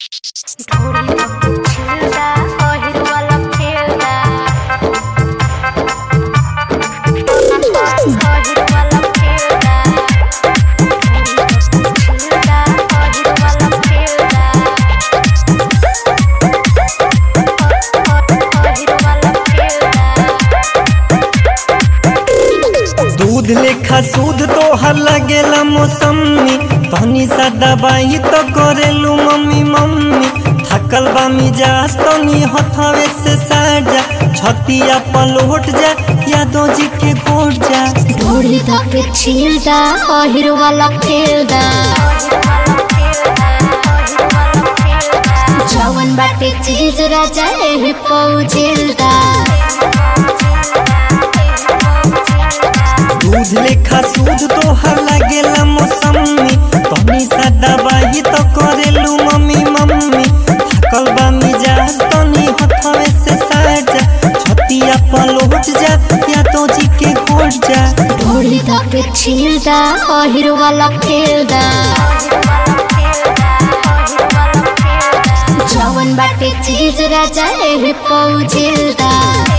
दूध लेखा सूद तोहर लगेला मौसमी तहनी सा दवाई तो करेलू मम्मी मम्मी थकल बा मिजाज तनी हथवे से साजा छतिया पलोट जा यादो जी के गोट जा ढोली धके छीलदा अहिर वाला खेलदा जवन बाटे चीज राजा एही पौजिलदा दूध लेखा सूद तोहर लगेला मौसमी तहनी सा दवाई तो करेलू मम्मी मम्मी थकल बा मिजाज तनी हथवे से साजा छतिया पलोट जा यादो जी के गोट जा ढोली धके छीलदा अहिर वाला खेलदा जवन बाटे चीज राजा एही पौजिलदा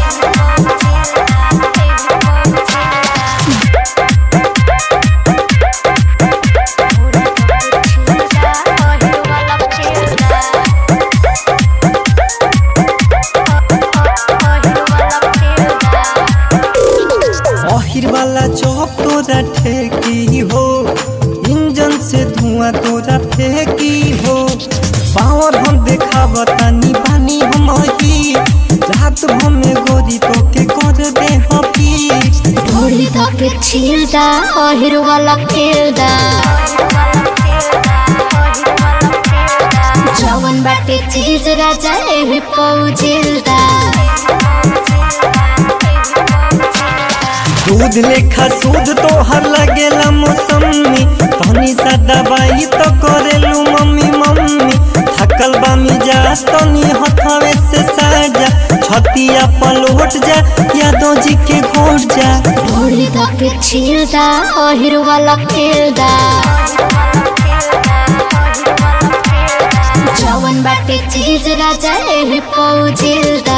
आखिर वाला चौक तोरा ठेकी हो इंजन से धुआं तोरा फेंकी हो पावर हम देखाव तानी बानी हम ही रात भर में गोरी तो के कर दे हपी ढोली धके छीलदा अहिर वाला खेलदा जवन बाटे चीज राजा एही पौजिलदा दूध लेखा सूद तोहर लगेला मौसमी तनी सा दवाई तो करेलू मम्मी मम्मी थकल बा मिजाज तनी हथवे से साजा छतिया पलोट जा यादो जी के घोट जा ढोली धके छीलदा अहिर वाला खेलदा जवन बाटे चीज राजा एही पौजिलदा दूध लेखा सूद तोहर लगेला मौसमी तनी सा दवाई तो करेलू मम्मी मम्मी थकल बा मिजाज तनी हथवे से साजा छतिया पलोट जा यादो जी के घोट जा ढोली धके छीलदा अहिर वाला खेलदा जवन बाटे चीज राजा एही पौजिलदा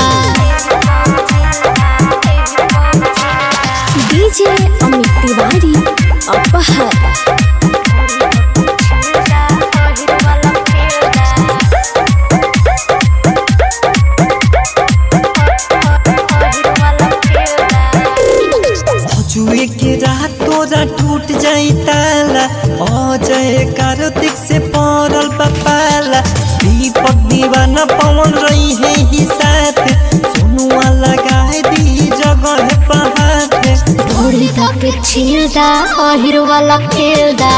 डीजे अमित तिवारी अपहर जुए के रात तोरा टूट जाई ताला अजय कार्तिक से पड़ल पपाला दीपक दीवाना पवन रही है ही साथ सोनुआ लगाए दी जगह पहाड़ ढोली धके छीलदा अहिर वाला खेलदा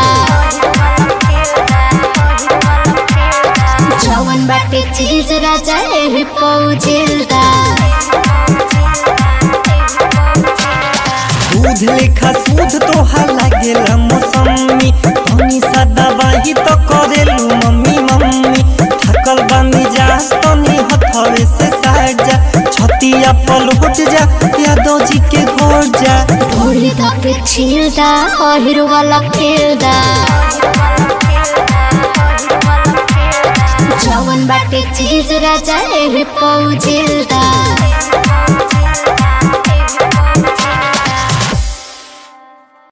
जवन बाटे चीज राजा एही पौजिलदा दूध लेखा सूद तोहर लागेला मौसमी तनी सा दवाई तो करेलू मम्मी मम्मी थकल बा मिजाज तनी हथवे से साजा छतिया पलोट जा यादो जी के घोट जा ढोली धके छीलदा अहिर वाला खेलदा जवन बाटे चीज राजा एही पौजिलदा